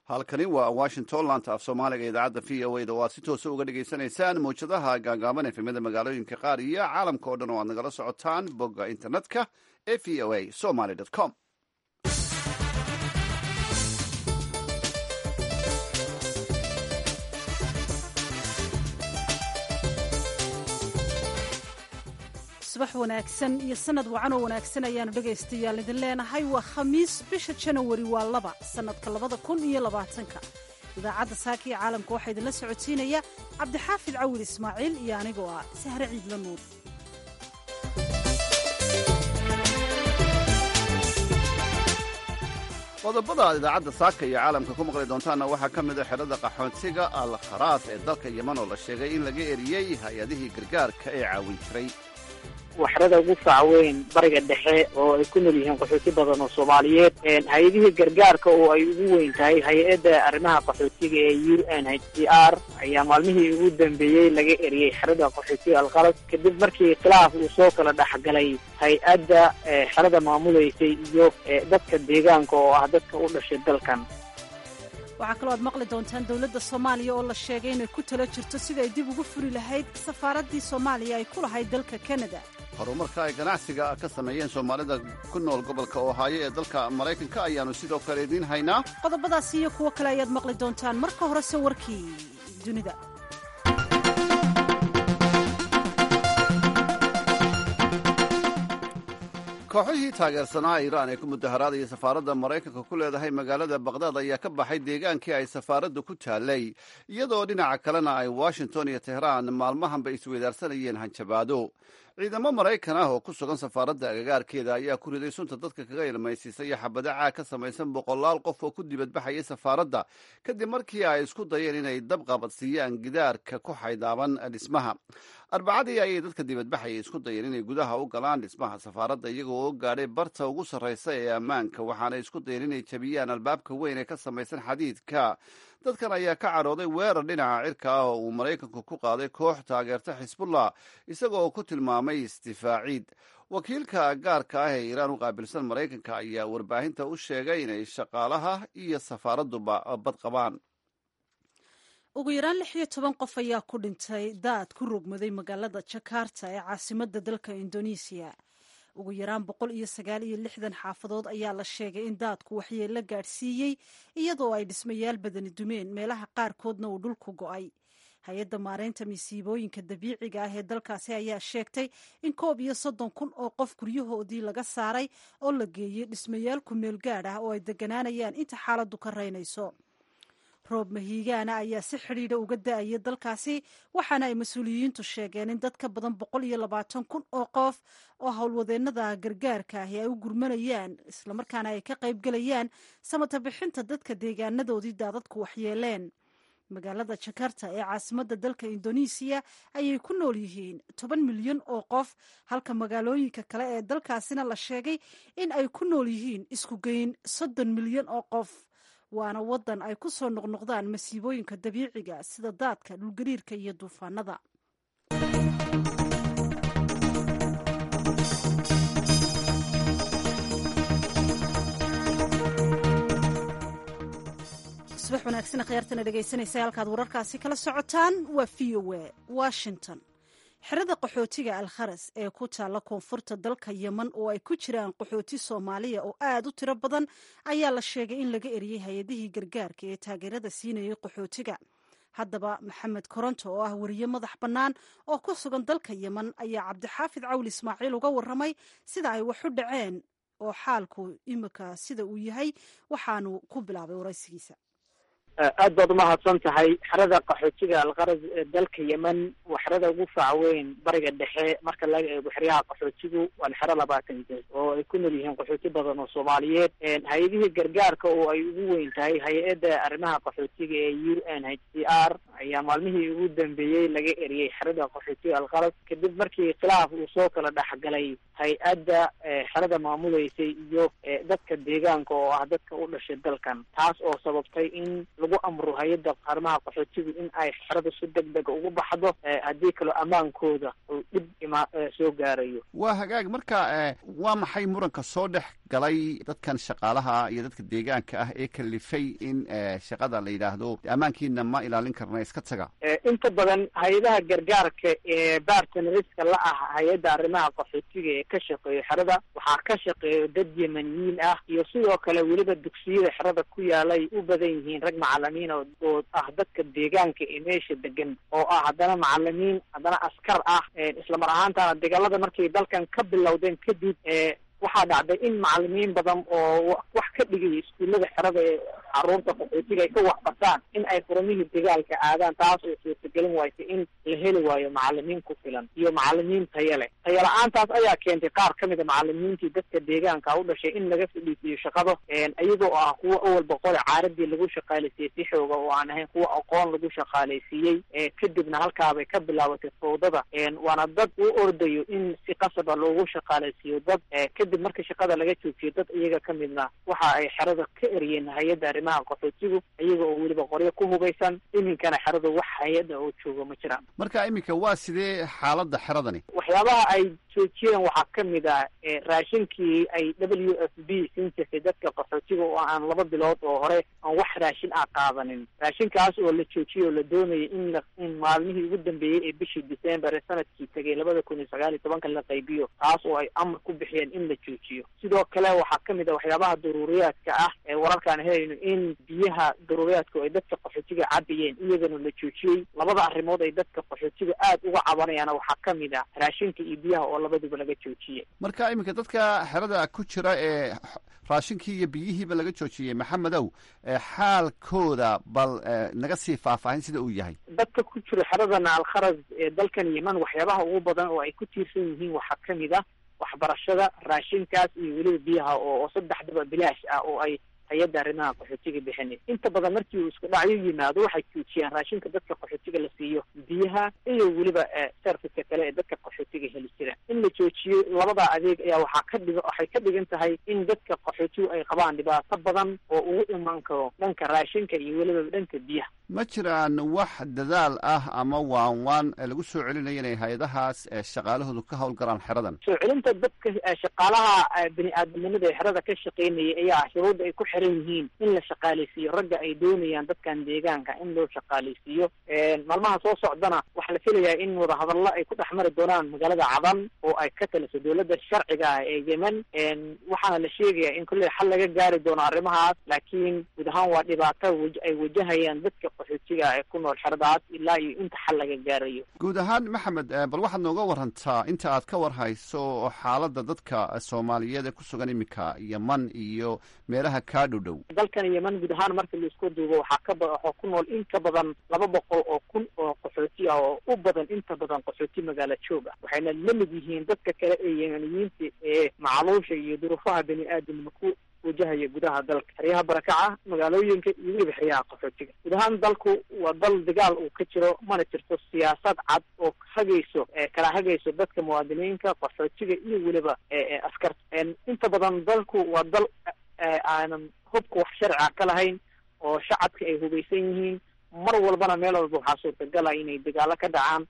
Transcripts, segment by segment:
halkani waa washington laanta af soomaaliga idaacadda v o a da oo aad si toosa uga dhagaysanaysaan mawjadaha gaagaaban efemyada magaalooyinka qaar iyo caalamka oo dhan oo aad nagala socotaan bogga internetka ee v o a somaly com subax wanaagsan iyo sanad wacan oo wanaagsan ayaanu dhegaystayaal idin leenahay waa khamiis bisha janawari waa laba sannadka labada kun iyo labaatanka idaacadda saaka iyo caalamka waxaa idinla socodsiinaya cabdixaafid cawil ismaaciil iyo anigoo ah sahre ciidla nuur qodobada aad idaacadda saaka iyo caalamka ku maqli doontaanna waxaa ka mid a xerada qaxoontiga al kharaas ee dalka yeman oo la sheegay in laga eriyey hay-adihii gargaarka ee caawin jiray waxrada ugu fac weyn bariga dhexe oo ay ku nool yihiin qaxooti badan oo soomaaliyeed hay-adihii gargaarka oo ay ugu weyn tahay hay-adda arrimaha qaxootiga ee u n h c r ayaa maalmihii ugu dambeeyey laga eriyey xerada qaxootiga alqaras kadib markii khilaaf uu soo kala dhexgalay hay-adda xerada maamulaysay iyo dadka deegaanka oo ah dadka u dhashay dalkan waxaa kaloo aad maqli doontaan dowladda soomaaliya oo la sheegay inay ku tala jirto sida ay dib ugu furi lahayd safaaraddii soomaaliya ay ku lahayd dalka kanada horumarka ay ganacsiga ka sameeyeen soomaalida ku nool gobolka ohaayo ee dalka maraykanka ayaannu sidoo kale idiin haynaa qodobadaasi iyo kuwo kale ayaad maqli doontaan marka horese warkii dunida kooxihii taageersanaa iiraan ee ku mudaharaadaya safaaradda maraykanka ku leedahay magaalada bakhdad ayaa ka baxay deegaankii ay safaaraddu ku taallay iyadoo dhinaca kalena ay washington iyo tehraan maalmahanba isweydaarsanayeen hanjabaado ciidamo maraykan ah oo ku sugan safaaradda agagaarkeeda ayaa ku riday sunta dadka kaga ilmaysiisay xabado caag ka samaysan boqolaal qof oo ku dibadbaxayay safaaradda kadib markii ay isku dayeen inay dab qabadsiiyaan gidaarka ku xaydaaban dhismaha arbacadii ayay dadka dibadbaxayay isku dayeen inay gudaha u galaan dhismaha safaaradda iyagoo oo gaadhay barta ugu sarraysa ee ammaanka waxaanay isku dayeen inay jabiyaan albaabka weyn ee ka samaysan xadiidka dadkan ayaa ka cadhooday weerar dhinaca cirka ah oo uu maraykanku ku qaaday koox taageerta xisbullah isaga oo ku tilmaamay isdifaaciid wakiilka gaarka ah ee iiraan u qaabilsan maraykanka ayaa warbaahinta u sheegay inay shaqaalaha iyo safaaradduba bad qabaan ugu yaraan lix iyo toban qof ayaa ku dhintay daad ku rogmaday magaalada jakarta ee caasimadda dalka indonesiya ugu yaraan boqol iyo sagaal iyo lixdan xaafadood ayaa la sheegay in daadku waxyeello gaadhsiiyey iyadoo ay dhismayaal badani dumeen meelaha qaarkoodna uu dhulku go'ay hay-adda maareynta masiibooyinka dabiiciga ah ee dalkaasi ayaa sheegtay in koob iyo soddon kun oo qof guryahoodii laga saaray oo la geeyey dhismayaal ku meel gaadh ah oo ay deganaanayaan inta xaaladdu ka reynayso roob mahiigaana ayaa si xidhiidha uga da-aya dalkaasi waxaana ay mas-uuliyiintu sheegeen in dad ka badan boqol iyo labaatan kun oo qof oo howlwadeennada gargaarka ahi ay u gurmanayaan islamarkaana ay ka qaybgelayaan samata bixinta dadka deegaanadoodii daadadku waxyeeleen magaalada jakarta ee caasimadda dalka indonesiya ayay ku nool yihiin toban milyan oo qof halka magaalooyinka kale ee dalkaasina la sheegay in ay ku nool yihiin isku geyn soddon milyan oo qof waana waddan ay ku soo noqnoqdaan masiibooyinka dabiiciga sida daadka dhulgariirka iyo duufaanada subax wanaagsan khiyaartana dhegaysanaysa halkaad wararkaasi kala socotaan waa v o a washington xerada qaxootiga alkharas ee ku taalla koonfurta dalka yeman oo ay ku jiraan qaxooti soomaaliya oo aad u tiro badan ayaa la sheegay in laga eriyey hay-adihii gargaarka ee taageerada siinayay qaxootiga haddaba maxamed koronto oo ah weriye madax bannaan oo ku sugan dalka yeman ayaa cabdixaafid cawli ismaaciil uga warramay sida ay wax u dhaceen oo xaalku imika sida uu yahay waxaanu ku bilaabay waraysigiisa aad baad umahadsan tahay xerada qaxootiga alqaras ee dalka yemen waa xerada ugu fac weyn bariga dhexe marka laga eego xeryaha qaxootigu waa xero labaatan jees oo ay ku nool yihiin qaxooti badan oo soomaaliyeed hay-adihii gargaarka oo ay ugu weyn tahay hay-adda arrimaha qaxootiga ee u n h c r ayaa maalmihii ugu dambeeyey laga eriyey xerada qaxootiga alqaras kadib markii khilaaf uu soo kala dhexgalay hay-adda xerada maamulaysay iyo dadka deegaanka oo ah dadka u dhashay dalkan taas oo sababtay in lagu amro hay-adda qaarmaha qaxootigu in ay xerada si deg dega ugu baxdo haddii kaloo ammaankooda uu dhib ima soo gaarayo waa hagaag marka waa maxay muranka soo dhex galay dadkan shaqaalaha iyo dadka deegaanka ah ee kalifay in shaqada la yidhaahdo ammaankiina ma ilaalin karna iska taga inta badan hay-adaha gargaarka ee bartneriska la ah hay-adda arrimaha qaxootiga ee ka shaqeeyo xerada waxaa ka shaqeeyo dad yemaniyiin ah iyo sidoo kale weliba dugsiyada xerada ku yaalay u badan yihiin rag macalimiin oo ah dadka deegaanka ee meesha degan oo ah haddana macalimiin haddana askar ah islamar ahaantana dagaalada markay dalkan ka bilowdeen kadib waxaa dhacday in macalimiin badan oo wax ka dhigaya iskuullada xerada ee caruurta qaxootiga ay ka waxbartaan in ay furmihii dagaalka aadaan taas oo suurtagelin waysa in la heli waayo macalimiin ku filan iyo macalimiin tayo leh tayo la-aantaas ayaa keentay qaar ka mid a macalimiintii dadka deegaanka u dhashay in laga fadhiisiyo shaqado iyagoo ah kuwa awal boqole caaradii lagu shaqaaleysiiyey si xooga oo aan ahayn kuwa aqoon lagu shaqaaleysiiyey kadibna halkaabay ka bilaabatay fawdada waana dad u ordayo in si qasaba loogu shaqaaleysiiyo dad kadib marka shaqada laga joojiyo dad iyaga ka midna waxa ay xerada ka eriyeen hay-adda arrimaha qaxootigu iyaga oo weliba qoryo ku hubaysan iminkana xeradu wax hay-adda oo joogo ma jiraan marka iminka waa sidee xaaladda xeradani waxyaabaha ay joojiyeen waxaa ka mid ah raashinkii ay w f b siin jirtay dadka qaxootiga oo aan laba bilood oo hore aan wax raashin ah qaadanin raashinkaas oo la joojiyey oo la doonayay in la in maalmihii ugu dambeeyey ee bishii december ee sanadkii tegay labada kun iyo sagaal iyo tobanka la qaybiyo taas oo ay amar ku bixiyeen in la joojiyo sidoo kale waxaa ka mid ah waxyaabaha daruuriyaadka ah ee wararkaan helayno in biyaha daruuriyaadka ay dadka qaxootiga cabayeen iyagana la joojiyey labada arrimood ay dadka qaxootiga aad uga cabanayaana waxaa ka mid ah raashinka iyo biyaha oo labaduba laga joojiyey marka iminka dadka xerada ku jira ee raashinkii iyo biyihiiba laga joojiyey maxamedow xaalkooda bal naga sii faahfaahin sida uu yahay dadka ku jira xeradana alkharas ee dalkan yeman waxyaabaha ugu badan oo ay ku tiirsan yihiin waxaa ka mid ah waxbarashada raashinkaas iyo weliba biyaha oo saddexdaba bilaash ah oo ay hay-adda arrimaha qaxootiga bixinay inta badan markii uu isku dhacyo yimaado waxay joojiyaan raashinka dadka qaxootiga la siiyo biyaha iyo weliba serviceka kale ee dadka qaxootiga heli jira in la joojiyo labada adeeg ayaa waxaa ka dhig waxay ka dhigan tahay in dadka qaxootigu ay qabaan dhibaato badan oo ugu imaan karo dhanka raashinka iyo weliba dhanka biyaha ma jiraan wax dadaal ah ama waan waan lagu soo celinayo inay hay-adahaas shaqaalahoodu ka howlgalaan xeradan soo celinta dadka shaqaalaha bini aadamnimada ee xerada ka shaqeynayay ayaa shuruudda ay ku xiran yihiin in la shaqaaleysiiyo ragga ay doonayaan dadkan deegaanka in loo shaqaaleysiiyo maalmaha soo socdana waxaa la filayaa in wadahadallo ay ku dhex mari doonaan magaalada cadan oo ay ka taliso dowladda sharciga ah ee yemen waxaana la sheegayaa in kolley xal laga gaari doono arrimahaas laakiin guud ahaan waa dhibaato ay wajahayaan dadka qaxootiga ee ku nool xeradaas ilaa iyo inta xal laga gaarayo guud ahaan maxamed bal waxaad nooga warantaa inta aad ka warhayso xaaladda dadka soomaaliyeed ee ku sugan iminka yeman iyo meelaha kaa dhow dhow dalkan yeman guud ahaan marka laisku duubo waxaa ka waxaa ku nool in ka badan laba boqol oo kun oo qaxooti ah oo u badan inta badan qaxooti magaalo joog ah waxayna la mid yihiin dadka kale ee yemaniyiinta ee macluusha iyo duruufaha bani aadamka ku wajahaya gudaha dalka xeryaha barakaca magaalooyinka iyo weliba xeryaha qaxootiga guud ahaan dalku waa dal dagaal uu ka jiro mana jirto siyaasad cad oo hagayso kala hagayso dadka muwaadiniinka qaxootiga iyo weliba askarta inta badan dalku waa dal aanan hubka wax sharciga ka lahayn oo shacabka ay hubaysan yihiin mar walbana meel walba waxaa suurtagala inay dagaalo ka dhacaan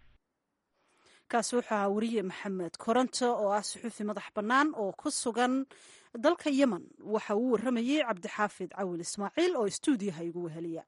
kaasi wuxuu ahaa weriye maxamed koronto oo ah suxuufi madax bannaan oo ku sugan dalka yemen waxa uu warramayey cabdixaafid cawil ismaaciil oo stuudiyaha igu weheliya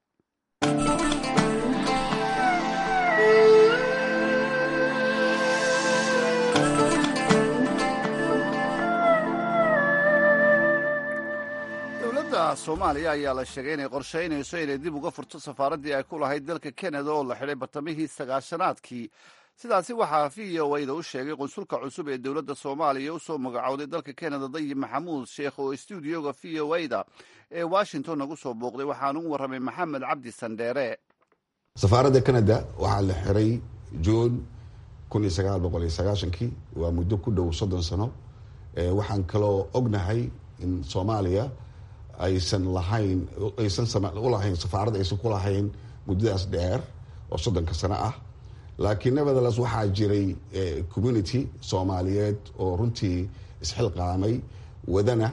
dowladda soomaaliya ayaa la sheegay inay qorshaynayso inay dib uga furto safaaraddii ay ku lahayd dalka kanada oo la xidhay bartamihii sagaashanaadkii sidaasi waxaa v o da u sheegay qunsulka cusub ee dowladda soomaaliya usoo magacowday dalka kanada dayib maxamuud sheekh oo stuudioga v o da ee washington nagu soo booqday waxaanu u warramay maxamed cabdi sandheere safaaradda canada waxaa la xiray juun kun iyo sagaal boqol iyo sagaashankii waa muddo ku dhow soddon sano waxaan kaloo ognahay in soomaaliya aysan lahayn aysan ulahayn safaarad aysan ku lahayn muddadaas dheer oo soddonka sano ah laakiin nevertheless waxaa jiray community soomaaliyeed oo runtii isxilqaamay wadana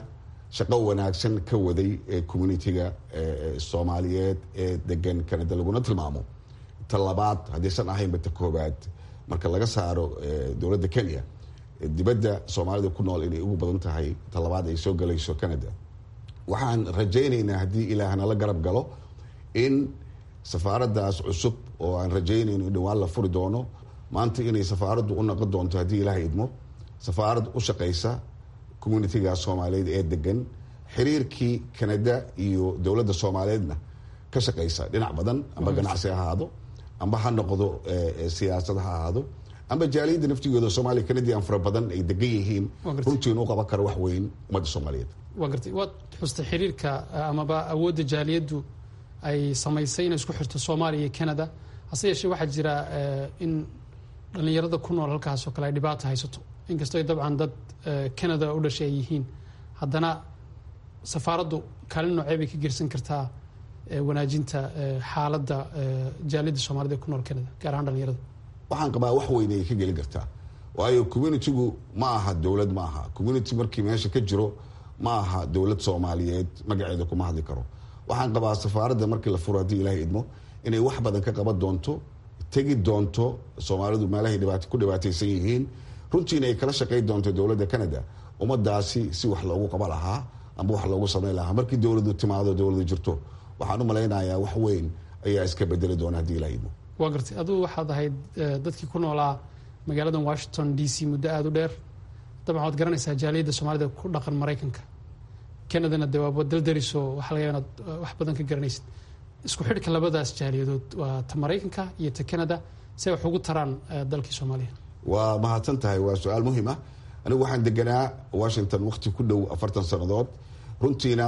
shaqo wanaagsan ka waday ee communitiga soomaaliyeed ee degan canada laguna tilmaamo ta labaad haddaysan ahaynba ta koobaad marka laga saaro dowladda kenya dibadda soomaalida ku nool inay ugu badan tahay ta labaad ay soo galayso canada waxaan rajaynaynaa haddii ilaah nala garab galo in safaaraddaas cusub oo aan rajaynayno in dhawaan la furi doono maanta inay safaaraddu u noqon doonto haddii ilaah idmo safaarad u shaqaysa communitiga soomaaliyeed ee degan xiriirkii canada iyo dowladda soomaaliyeedna ka shaqaysa dhinac badan amba ganacsi ha ahaado amba ha noqdo siyaasad ha ahaado amba jaaliyadda naftigooda soomaaliya canadian fara badan ay degan yihiin runtiina u qaban kara wax weyn ummadda soomaaliyeed waa gartay waad xustay xiriirka amaba awoodda jaaliyaddu ay samaysay inay isku xirto soomaaliya iyo canada hase yeeshee waxaa jira in dhallinyarada ku nool halkaasoo kale ay dhibaata haysato inkastoo ay dabcan dad canada u dhashay ay yihiin haddana safaaraddu kaalin noocee bay ka gersan kartaa wanaajinta xaaladda jaaliyadda soomaalida ee ku nool canada gaar ahaan dhallinyarada waxaan qabaa wax weyn ay ka gelin kartaa waayo communitigu ma aha dowlad ma aha community markii meesha ka jiro ma aha dowlad soomaaliyeed magaceeda kuma hadli karo waxaan qabaa safaaradda markii la furo haddii ilaah idmo inay wax badan ka qaban doonto tegi doonto soomaalidu meelahay ku dhibaataysan yihiin runtiina ay kala shaqayn doonto dowladda canada ummadaasi si wax loogu qaba lahaa amba wax loogu samayn lahaa markii dowladu timaado dowladu jirto waxaan u malaynayaa wax weyn ayaa iska bedeli doona haddii ilaah idmo waa gartay adugu waxaad ahayd dadkii ku noolaa magaaladan washington d c muddo aada u dheer dabcan waad garanaysaa jaaliyadda soomaalida ku dhaqan maraykanka canadana de waaba daldariso waxaa laga inaad wax badan ka garanaysid isku xidhka labadaas jaaliyadood waa ta maraykanka iyo ta canada si ay wax ugu taraan dalkii soomaaliya waa mahadsan tahay waa su-aal muhiim ah anigu waxaan deganaa washington wakti ku dhow afartan sannadood runtiina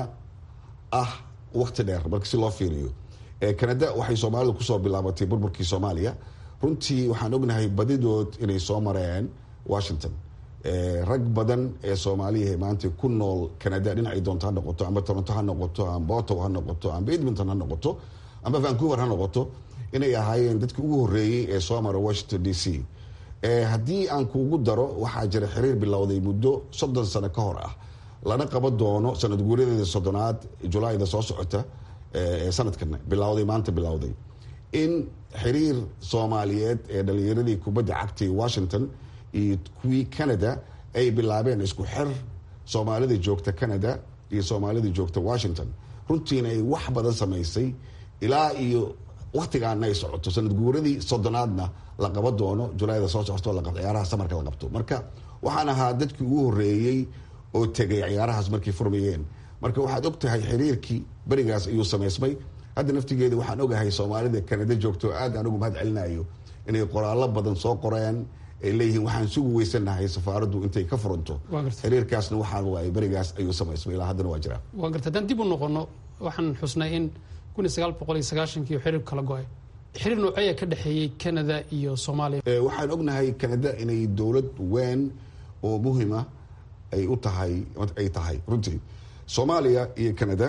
ah wakti dheer marka si loo fiiriyo canada waxay soomaalidu kusoo bilaabatay burburkii soomaaliya runtii waxaan ognahay badidood inay soo mareen washington rag badan ee soomaaliya maanta ku nool canada dhinacay doonto ha noqoto amba toronto ha noqoto amba ottawa ha noqoto amba edmonton ha noqoto amba vancouver ha noqoto inay ahaayeen dadkii ugu horeeyey ee soo mara washington d c haddii aan kuugu daro waxaa jira xiriir bilowday muddo soddon sano ka hor ah lana qaban doono sanad guuradeeda soddonaad julaayda soo socota sanadkan bilowday maanta bilowday in xiriir soomaaliyeed ee dhalinyaradii kubadda cagtay washington iyo kuwii canada ay bilaabeen isku xir soomaalida joogta canada iyo soomaalida joogta washington runtiina ay wax badan samaysay ilaa iyo waktigaana ay socoto sanad guuradii soddonaadna la qaban doono julaayda soo socoto ciyaaraha samarka la qabto marka waxaan ahaa dadkii ugu horeeyey oo tegay ciyaarahaas markay furmayeen marka waxaad og tahay xiriirkii berigaas ayuu samaysmay hadda naftigeeda waxaan ogahay soomaalida canada joogto aad aan ugu mahad celinayo inay qoraallo badan soo qoreen ay leeyihiin waxaan sugu weysanahay safaaraddu intay ka furanto xiriirkaasna waxaa waay berigaas ayuu samaysmay ilaa haddana waa jiraa waa garta haddaan dib u noqono waxaan xusnay in kun iyo sagaal boqol iyo sagaashankii xiriir kala go-ay xiriir nooceeya ka dhexeeyey canada iyo soomaaliya waxaan ognahay canada inay dowlad weyn oo muhima ay u tahay ay tahay runtii soomaaliya iyo canada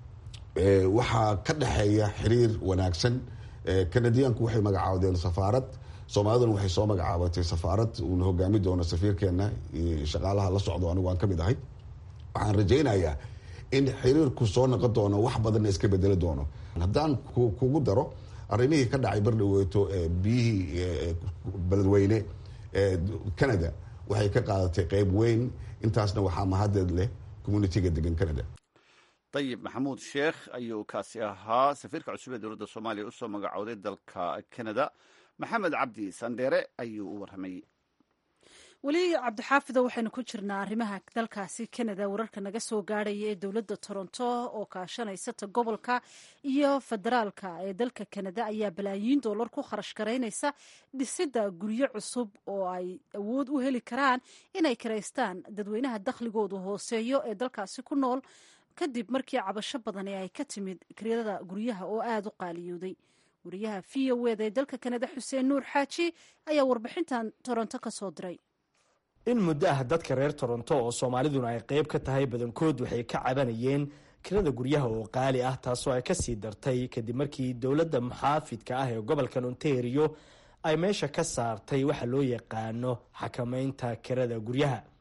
waxaa ka dhexeeya xiriir wanaagsan canadiyaanku waxay magacaabdeen safaarad soomaaliduna waxay soo magacaabatay safaarad uuna hogaami doono safiirkeena iyo shaqaalaha la socdo anigu aan ka mid ahay waxaan rajaynayaa in xiriirku soo noqon doono wax badanna iska bedeli doono haddaan kugu daro arrimihii ka dhacay bardhaweeto biyihii beledweyne canada waxay ka qaadatay qeyb weyn intaasna waxaa mahadeed leh communitiga degan canada dayib maxamuud sheekh ayuu kaasi ahaa safiirka cusub ee dowladda soomaaliya usoo magacooday dalka canada maxamed cabdi sandheere ayuu u warramayey weli cabdixaafido waxaynu ku jirnaa arrimaha dalkaasi canada wararka naga soo gaadhaya ee dowladda toronto oo kaashanaysata gobolka iyo federaalka ee dalka canada ayaa balaayiin dollar ku kharash garaynaysa dhisidda guryo cusub oo ay awood u heli karaan inay karaystaan dadweynaha dakhligoodu hooseeyo ee dalkaasi ku nool kadib markii cabasho badan ee ay ka timid kiryada guryaha oo aada u qaaliyooday wariyaha v o eda ee dalka kanada xuseen nuur xaaji ayaa warbixintan toronto ka soo diray in muddo ah dadka reer toronto oo soomaaliduna ay qayb ka tahay badankood waxay ka cabanayeen kirada guryaha oo qaali ah taasoo ay kasii dartay kadib markii dowladda muxaafidka ah ee gobolkan ontario ay meesha ka saartay waxa loo yaqaano xakamaynta kirada guryaha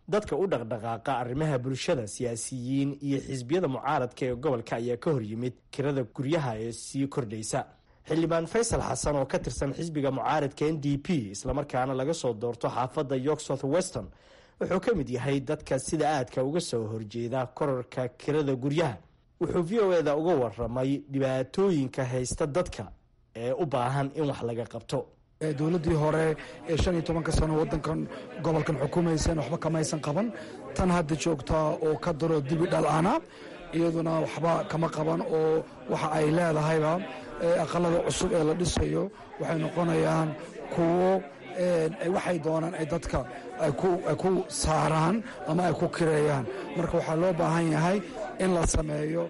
dadka u dhaqdhaqaaqa arrimaha bulshada siyaasiyiin iyo xisbiyada mucaaradka ee gobolka ayaa ka hor yimid kirada guryaha ee sii kordhaysa xildhibaan faysal xasan oo ka tirsan xisbiga mucaaradka n d p islamarkaana laga soo doorto xaafadda york south weston wuxuu ka mid yahay dadka sida aadka uga soo horjeeda korarka kirada guryaha wuxuu v o eda uga waramay dhibaatooyinka haysta dadka ee u baahan in wax laga qabto dowladdii hore ee shan iyo tobanka sano waddankan gobolkan xukumaysan waxba kamaysan qaban tan hadda joogtaa oo ka daro dibi dhal-ana iyaduna waxba kama qaban oo waxa ay leedahayba aqalada cusub ee la dhisayo waxay noqonayaan kuwo waxay doonaan ay dadka ay ku saaraan ama ay ku kireeyaan marka waxaa loo baahan yahay in la sameeyo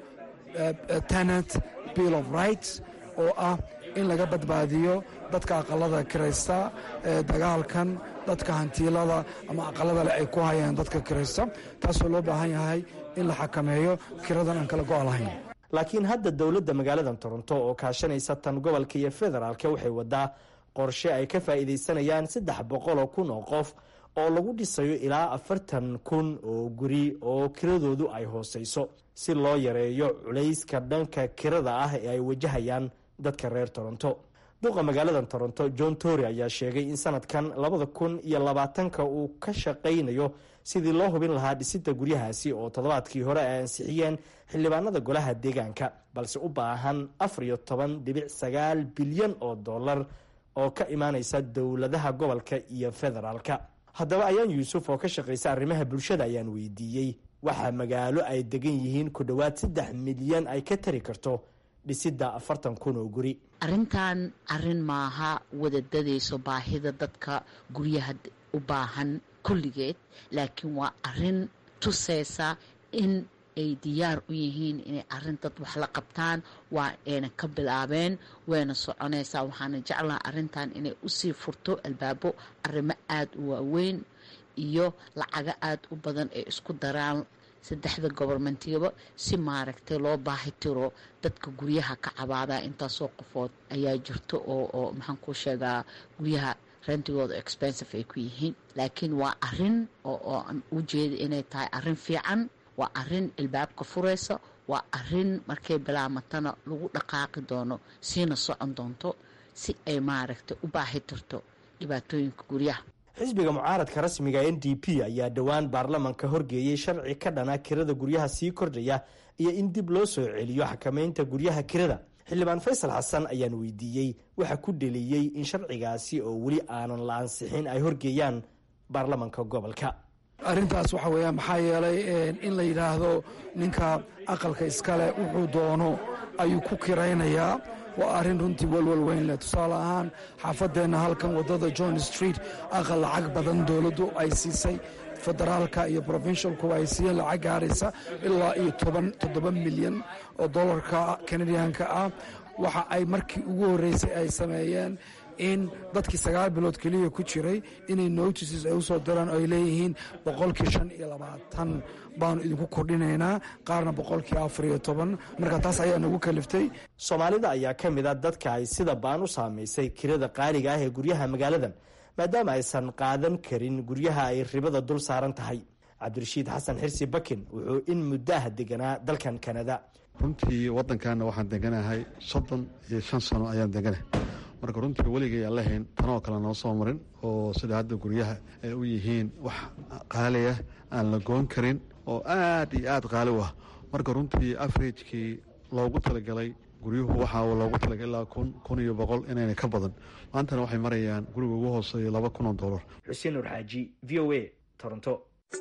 tenant bill of rights oo ah in laga badbaadiyo dadka aqalada kiraysta dagaalkan dadka hantiilada ama aqalada leh ay ku hayaan dadka kiraysta taasoo loo baahan yahay in la xakameeyo kiradan aan kala go' lahayn laakiin hadda dowladda magaalada toronto oo kaashanaysa tan gobolka iyo federaalka waxay wadaa qorshe ay ka faa'iidaysanayaan saddex boqoloo kun oo qof oo lagu dhisayo ilaa afartan kun oo guri oo kiradoodu ay hooseyso si loo yareeyo culayska dhanka kirada ah ee ay wajahayaan dadka reer toronto duqa magaalada toronto john tory ayaa sheegay in sanadkan labada kun iyo labaatanka uu ka shaqaynayo sidii loo hubin lahaa dhisidda guryahaasi oo toddobaadkii hore ay ansixiyeen xildhibaanada golaha deegaanka balse u baahan afar iyo toban dhibic sagaal bilyan oo dollar oo ka imaaneysa dowladaha gobolka iyo federaalka haddaba ayaan yuusuf oo ka shaqaysa arrimaha bulshada ayaan weydiiyey waxaa magaalo ay degan yihiin ku dhowaad saddex milyan ay ka tari karto dhisidda afartan kun oo guri arrintan arrin maaha wadadadayso baahida dadka guryaha u baahan kulligeed laakiin waa arrin tusaysa in ay diyaar u yihiin inay arrin dad wax la qabtaan waa ayna ka bilaabeen wayna soconaysaa waxaana jeclaha arrintan inay usii furto albaabo arrimo aada u waaweyn iyo lacago aada u badan ay isku daraan saddexda gobormentiyaba si maaragtay loo baahi tiro dadka guryaha ka cabaadaa intaasoo qofood ayaa jirto oo oo maxaan ku sheegaa guryaha rentigooda expensive ay ku yihiin laakiin waa arin oo aan u jeeda inay tahay arrin fiican waa arin ilbaabka furaysa waa arin markay bilaamatana lagu dhaqaaqi doono siina socon doonto si ay maaragtay u baahi tirto dhibaatooyinka guryaha xisbiga mucaaradka rasmiga n d p ayaa dhowaan baarlamanka horgeeyey sharci ka dhana kirada guryaha sii kordhaya iyo in dib loo soo celiyo xakameynta guryaha kirada xildhibaan faysal xasan ayaan weydiiyey waxa ku dheliyey in sharcigaasi oo weli aanan la ansixin ay horgeeyaan baarlamanka gobolka arrintaas waxa weeyaan maxaa yeelay in la yidhaahdo ninka aqalka iskale wuxuu doono ayuu ku kiraynayaa waa arrin runtii walwal weyn leh tusaale ahaan xaafadeenna halkan waddada john street aqal lacag badan dowladdu ay siisay federaalka iyo provincialku ay siiyeen lacag gaaraysa ilaa iyo toban toddoba milyan oo dollarka canadianka ah waxa ay markii ugu horreysay ay sameeyeen in dadkii sagaal bilood keliya ku jiray inay notices ay usoo diraan oo ay leeyihiin boqolkii shan iyo labaatan baanu idinku kordhinaynaa qaarna boqolkii afar iyo toban marka taas ayaa nagu kaliftay soomaalida ayaa ka mid a dadka ay sida baan u saamaysay kirada qaaliga ah ee guryaha magaaladan maadaama aysan qaadan karin guryaha ay ribada dul saaran tahay cabdirashiid xasan xirsi bakin wuxuu in muddaah deganaa dalkan kanada runtii waddankaana waxaan deganahay soddon iyo shan sano ayaan deganahay marka runtii weligay aan lahayn tanoo kale noo soo marin oo sida hadda guryaha ay u yihiin wax qaaliah aan la goon karin oo aad iyo aad qaali u ah marka runtii averagekii loogu talagalay guryuhu waxaa loogu talagalay ilaa kun kun iyo boqol inayna ka badan maantana waxay marayaan guriga ugu hooseeya laba kun oo dollar xuseen nur xaaji v o a toronto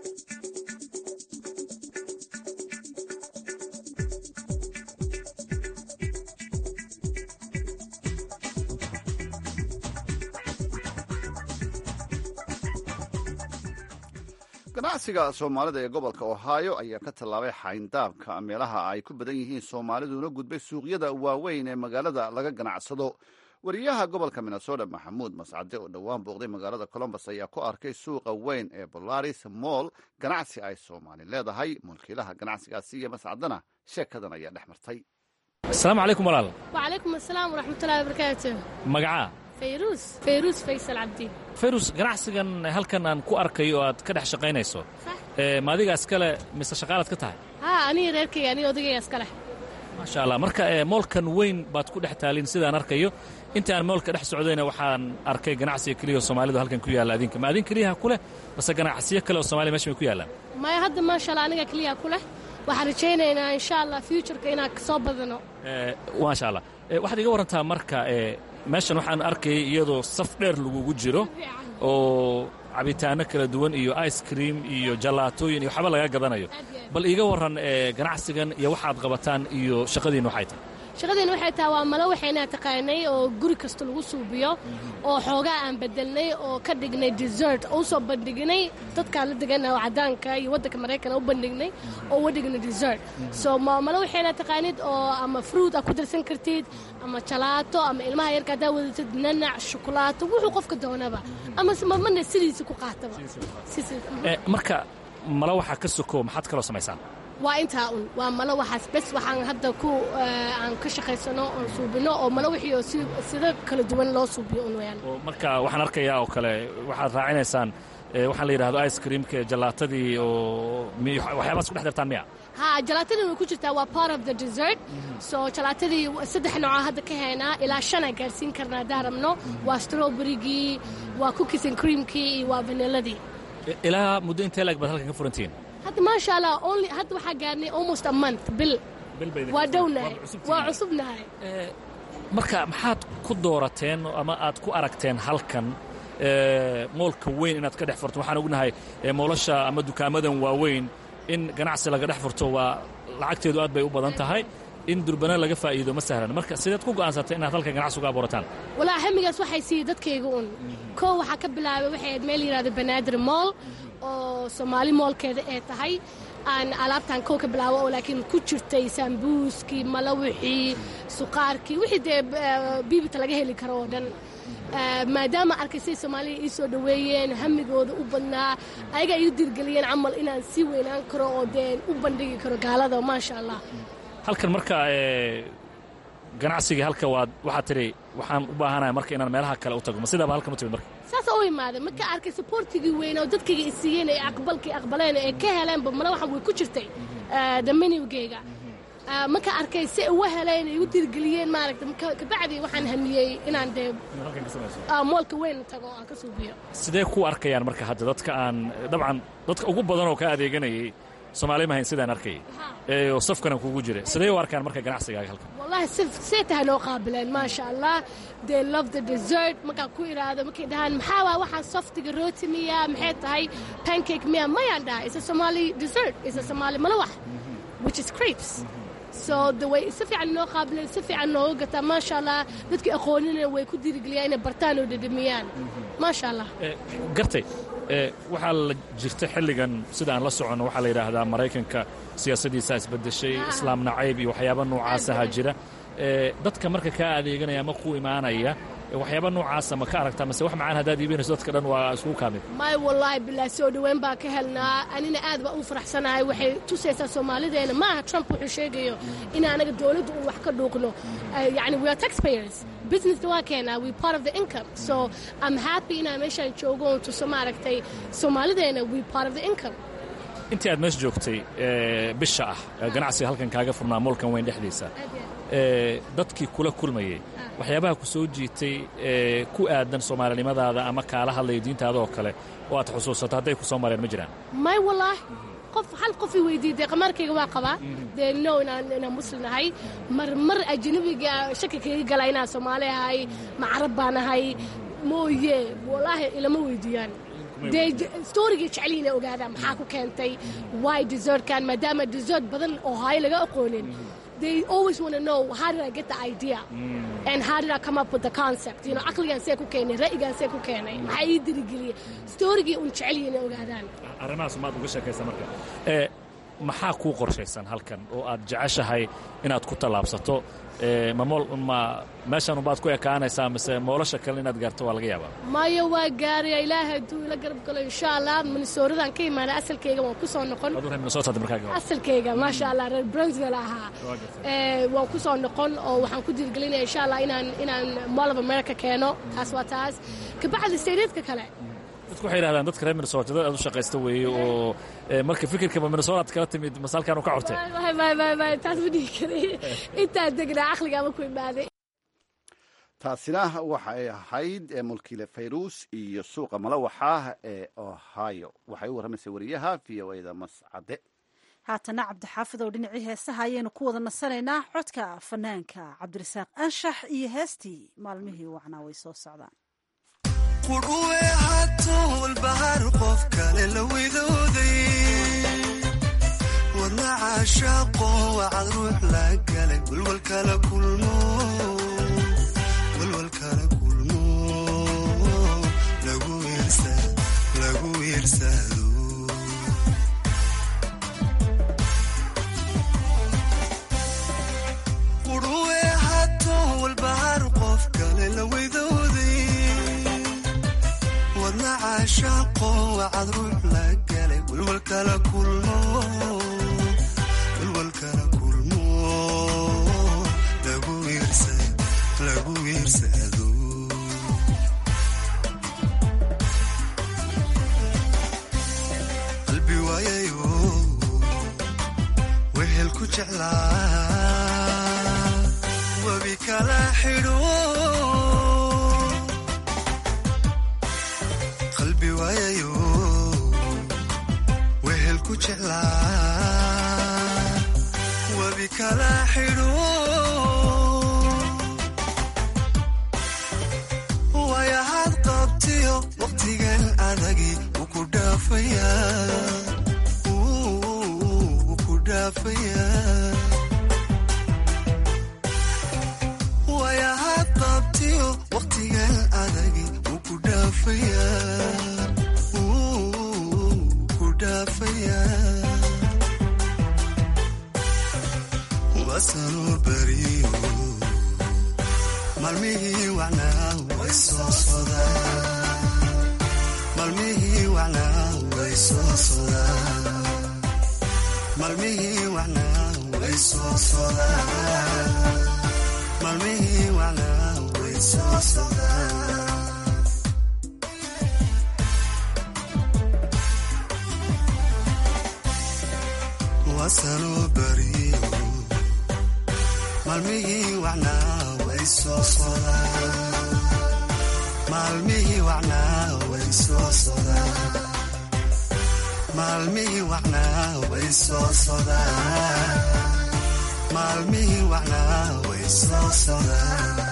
ganacsiga soomaalida ee gobolka ohaayo ayaa ka tallaabay xayndaabka meelaha ay ku badan yihiin soomaaliduna gudbay suuqyada waaweyn ee magaalada laga ganacsado wariyaha gobolka minnesota maxamuud mascade oo dhowaan booqday magaalada colombos ayaa ku arkay suuqa weyn ee bolaris moll ganacsi ay soomaali leedahay mulkiilaha ganacsigaasi iyo mascadana sheekadan ayaa dhex martay asalaamu calaykum walaal wacalaykum asalaam waraxmatullahi wabarakaatu magacaa fayruus fayruus faysal cabdiin fayrus ganacsigan halkan aan ku arkayo oo aad ka dhex shaqaynayso ma adiga iskale mise shaqaalaad ka tahay haa aniga reerkayga aniga odagayga iska leh maasha allah marka moolkan weyn baad ku dhex taalin sidaan arkayo inta aan moolka dhex socdayna waxaan arkay ganacsiga keliya oo soomaalidu halkan ku yaalla adinka ma adin keliyaha ku leh base ganacsiyo kale oo soomaliya mesha may ku yaallaan maya hadda maasha allah aniga keliya ku leh waxaan rajaynaynaa insha allah futureka inaan kasoo badano maasha allah waxaad iga warantaa marka meeshan waxaan arkayay iyadoo saf dheer lagugu jiro oo cabitaano kala duwan iyo ice cream iyo jallaatooyin iyo waxba laga gadanayo bal iiga warran ganacsigan iyo waxaad qabataan iyo shaqadiinna waxay tahay shaqadiina waxay tahay waa malo waxaynaa taqaanay oo guri kasta lagu suubiyo oo xoogaa aan bedelnay oo ka dhignay desert oo usoo bandhignay dadkaan la degana oo caddaanka iyo waddanka maraykan u bandhignay oo uga dhignay desert so malo waxaynaa taqaanid oo ama fruit aad ku darsan kartid ama jalaato ama ilmaha yarka haddaa wadatid nanac shukulaato wuxuu qofka doonaba ama mamana sidiisa ku qaataba marka malo waxaa ka soko maxaad kaloo samaysaan waa intaa un waa malo waxaas bes waxaan hadda ku aan ka shaqaysano oon suubino oo malo wixii oo sida kala duwan loo suubiyo un wayaan marka waxaan arkayaa oo kale waxaad raacinaysaan waxaan la yidhahdo ice creamka jalaatadii oo waxyaabaas ku dhex dartaan miya ha jalaatadii way ku jirtaa waa part of the desert so jalaatadii saddex nooca hadda ka haynaa ilaa shanaa gaarsiin karnaa haddaan rabno waa strawberrygii waa cookies and creamkii iyo waa vanilladii ilaa muddo intee laeg baad halkan ka furantihiin hadda maasha allah only hadda waxaa gaarnay almost a month bil waa dhownahay waa cusubnahay marka maxaad ku doorateen ama aad ku aragteen halkan moolka weyn inaad ka dhex furto waxaan ognahay moolasha ama dukaamadan waaweyn in ganacsi laga dhex furto waa lacagteedu aad bay u badan tahay in durbana laga faa'iido ma sahlan marka sideed ku go'aansatay inaad halkan ganacsi uga abuurataan walaa hamigaas waxay siiyey dadkayga un koo waxaa ka bilaabay waxay ahayd meel yidhahdo banaadir mool oo soomaali moolkeeda ee tahay aan alaabtaan kow ka bilaabo oo laakiin ku jirtay saambuuskii malawixii suqaarkii wixii dee biibita laga heli karo oo dhan maadaama arkay say soomaaliya ii soo dhoweeyeen hamigooda u badnaa ayagaa iu dirgeliyeen camal inaan sii weynaan karo oo dee u bandhigi karo gaalada maasha allah halkan marka ganacsigii halka waad waxaad tidhi waxaan u baahanahay marka inaan meelaha kale u tago ma sidaaba halkan u timid marka saasa u imaaday marka arkay supportigii weyn oo dadkayga i siiyeen ee aqbalkii aqbaleen ee ka heleenba mala waxan way ku jirtay damanigeyga marka arkay si uga heleen ay igu dirgeliyeen maaragta kabacdi waxaan hamiyey inaan dee moolka weyn tago aan ka suubiyo sidee ku arkayaan marka hadda dadka aan dabcan dadka ugu badan oo ka adeeganayay soomaali mahayn sidaan arkayay oo safkana kugu jira sidee u arkaan marka ganacsigaaga halkan wallahi see tahay noo qaabileen maasha allah they love the dessert markaan ku idhaahdo markay dhahaan maxaa waa waxaan softiga rooti miya maxay tahay pancake miya mayaan dhahay isa somali dessert isa somali malawax which is crepes so de way si fiican noo qaabileen si fiican nooga gataa maasha allah dadkii aqoonina way ku dirigeliyaan inay bartaan oo dhedhamiyaan maasha allah gartay waxaa la jirta xilligan sida aan la soconno waxaa la yidhaahdaa maraykanka siyaasadiisa isbedeshay islaam nacayb iyo waxyaaba noocaasaha jira dadka marka kaa adeeganaya ama ku imaanaya waxyaaba noocaasa ma ka aragtaa mase wax macaan haddaad iibinayso dadka dhan waa iskugu kaamid may wallaahi bilaa soo dhoweyn baa ka helnaa anina aad baa u faraxsanahay waxay tusaysaa soomaalideena ma aha trump wuxuu sheegayo in anaga dowladda uu wax ka dhuuqno yani we are taxpayers businesska waa keenaa we part of the income so i'm happy inaan meeshaan joogo oon tuso maaragtay soomaalideena we part of the income intii aad meesha joogtay bisha ah ganacsiga halkan kaaga furnaa moolkan weyn dhexdiisa dadkii kula kulmayey waxyaabaha ku soo jiitay ku aadan soomaalinimadaada ama kaala hadlaya diintaada oo kale oo aad xusuusato hadday ku soo mareen ma jiraan may wallaahi qof hal qof i weydiiyey qamarkayga waa qabaa dee no inaan inaan muslim ahay mar mar ajnabiga shaki kaga gala inaan soomaali ahay ma carab baan ahay mooye wallaahi ilama weydiiyaan dee storygii jeceliina ogaadaan maxaa ku keentay why desertkan maadaama desert badan oo haay laga aqoonin they always want to know how did I get the idea mm. and how did I come up with the concept you know aqligan see ku keenay ra'yigan see ku keenay maxaa ii dirigeliyey storygii un jecel yihiin ogaadaan arrimahaas maad uga sheekaysa marka maxaa kuu qorshaysan halkan oo aad jeceshahay inaad ku tallaabsato ma ma meeshan umbaad ku ekaanaysaa mise moolasha kale inaad gaarto waa laga yaabaa maya waa gaaraya ilaahay hadduu ila garab galo insha allah minnesooradan ka imaana asalkayga waan ku soo noqon aduu reer minnesota markaa asalkayga maasha allah reer brownsville ahaa waan ku soo noqon oo waxaan ku dhiirgelinaya insha allah inaan inaan mall of america keeno taas waa taas kabacdi stadiadka kale dadku waxay yidhahdaan dadka reer minnesota dad aad u shaqaysta weeye oo marka fikirkaba minnesota aad kala timid masaalkan u ka cortay taas ma dhihi karay intaa degnaa caqligaama ku imaaday taasina waxay ahayd mulkiile fayruus iyo suuqa malawaxa ee ohio waxay u warramaysay wariyaha v o a da mascade haatana cabdixaafid oo dhinacii heesaha ayaynu ku wada nasanaynaa codka fanaanka cabdirasaaq anshax iyo heestii maalmihii wacnaa way soo socdaan qudhuwe hatowlbahar qof kale la widooday wadna caashaaqo wacad ruux la galay walwalkala kulmo walwalkala kulmo lagu wiirsado qudhuwe hatowlbahar qof kale la widooday wadna caashaaqo wacad ruux la galay walwalkala kulmo walwalkala kulmo lagu wiirsado qalbi waayayo wehel ku jeclaa webi kala xidho qalbi waayayo wehel ku jeclaa webi kala xidho waayahaad qabtiyo wakhtigan adagi wuu ku dhaafayaa wuu ku dhaafayaa waayahaad qabtiyo wakhtigan adagi wuu ku dhaafayaa wuu ku dhaafayaa wasanuu beriyo maalmihii wacnaa way soo sodaan maalmihii wacnaa way soo sodaan maalmihii wacnaa way soo sodaan maalmihii wacnaa way soo sodaan wasanuu beriyo maalmihii wacnaa way soo sodaan maalmihii wacnaa way soo sodaan maalmihii wacnaa way soo sodaan maalmihii wacnaa way soo sodaan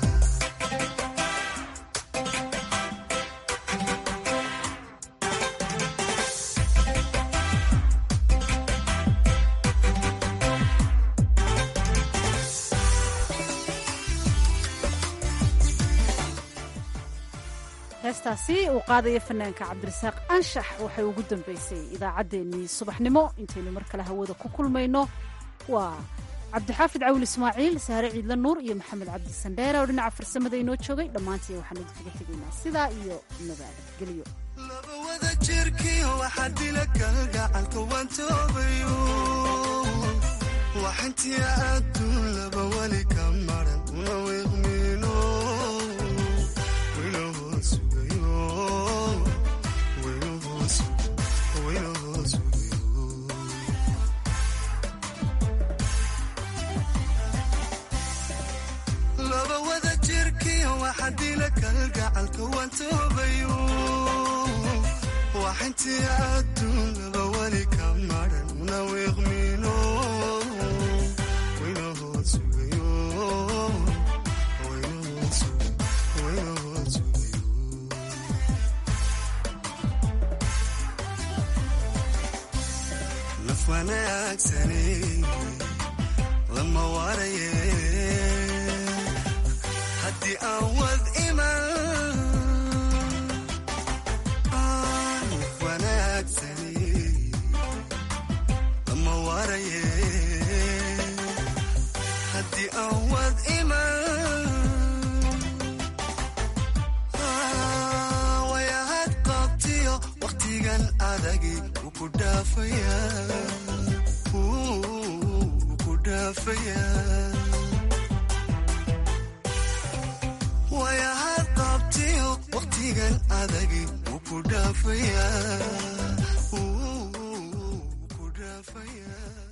heestaasi uu qaadaya fanaanka cabdirasaaq anshax waxay ugu dambaysay idaacaddeenii subaxnimo intaynu mar kale hawada ku kulmayno waa cabdixaafid cawil ismaaciil sahre ciidla nuur iyo maxamed cabdi sandheere oo dhinaca farsamada inoo joogay dhammaantii waxaan idinkaga tegaynaa sidaa iyo nabadgelyo wada jirkiyo waxaa dila kalgacalka waan toobayo waxintii adduun laba weli ka maran una wiiqmiino laba wada jirkiyo waxaa dila kalgacalka waan toobayo waxintii adduun laba weli ka maran una wiiqmiino waynahood sugayo waynahood sugayo naf wanaagsani lama waraye haddii aan wad iman naf wanaagsani lama dhaafaya wayahaad qabtiyo waqtigan adagi wuu ku dhaafaya wuu ku dhaafaya